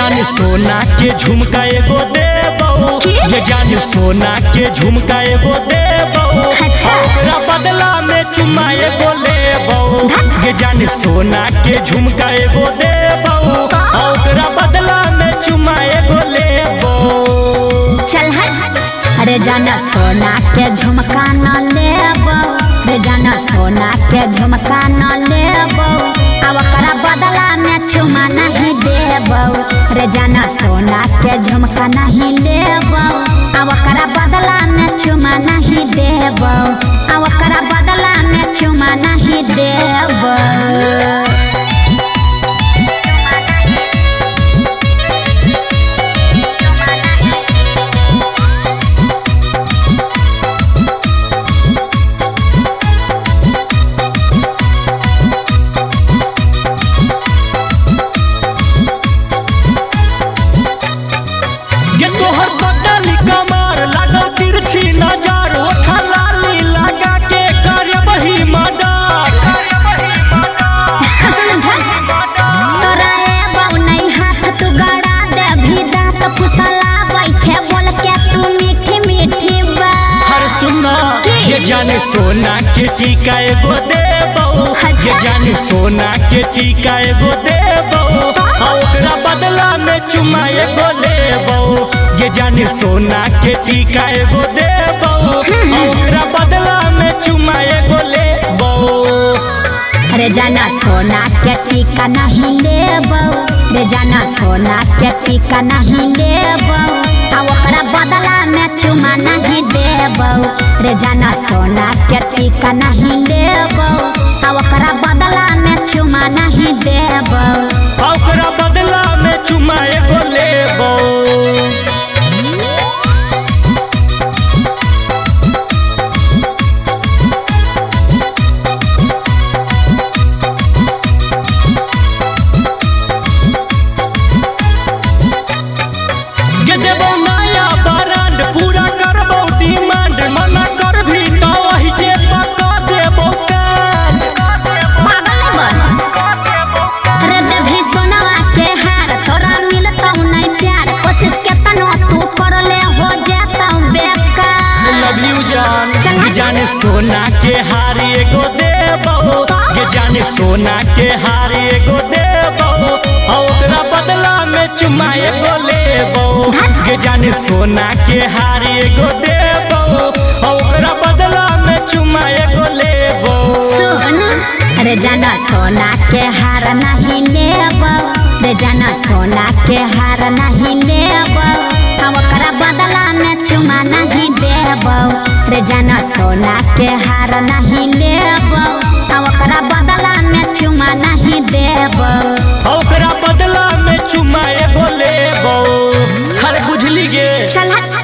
जान सोना के झुमका एगो देबो की? ये जान सोना के झुमका एगो देबो अच्छा। ओकरा बदला में चुम्मा एगो लेबो ये जान सोना के झुमका एगो देबो ओकरा बदला में चुम्मा एगो लेबो चल हट अरे जाना सोना के झुमका न लेबो रे जाना सोना के झुमका न लेबो अब ओकरा बदला में चुमा नहीं देबो रे जाना सोना के झुमका नहीं लेबो अब ओकरा बदला में चुमा नहीं देबो अब ओकरा बदला में चुमा नहीं देबो ये तोहर बदली कमर लागल तिरछी नजर ओठा लाली लगा के करबही मर्डर तोरा एबो नहीं हाथ तू गड़ा दे भी दांत फुसलाबै छे बोल के तू मीठी मीठी बात हर सुना ये जाने सोना के टीका एगो देबो ये जाने सोना के टीका एगो देबो आ ओकरा बदला में चुमा एगो लेबो ये जाने सोना के टीका एगो देबो आ ओकरा बदला में चुमा एगो लेबो अरे जाना सोना के टीका नहीं लेबो रे जाना सोना के टीका नहीं लेबो आ ओकरा बदला में चुमा नहीं देबो रे जाना सोना के टीका नहीं लेबो आ ओकरा बदला में चुमा नहीं देबो आ ओकरा बदला में चुमा एगो लेबो ये देबो नया ब्रांड पूरा करबो डिमांड मना कर भी तो वही जे पका देबो कान पागल बन अरे देवी सोनवा के हार तोरा मिलतौ नहीं प्यार कोशिश के तनो तू कर ले हो जातौ बेकार लव यू जान चंगा। ये जाने सोना के हार एगो देबो ये जाने सोना के हार एगो देबो आ ओकरा बदला में चुमा एगो लेबो ये जाने सोना के हार एगो देबो आ ओकरा बदला में चुमा एगो लेबो सुन अरे जाना सोना के हार नहीं लेबो रे जाना सोना के हार नहीं लेबो हम ओकरा बदला में चुमा नहीं देबो रे जाना सोना के हार नहीं लेबो हम ओकरा बदला में चुमा नहीं देबो आ ओकरा बदला में चुमा एगो लेबो हर बुझली गे चल हट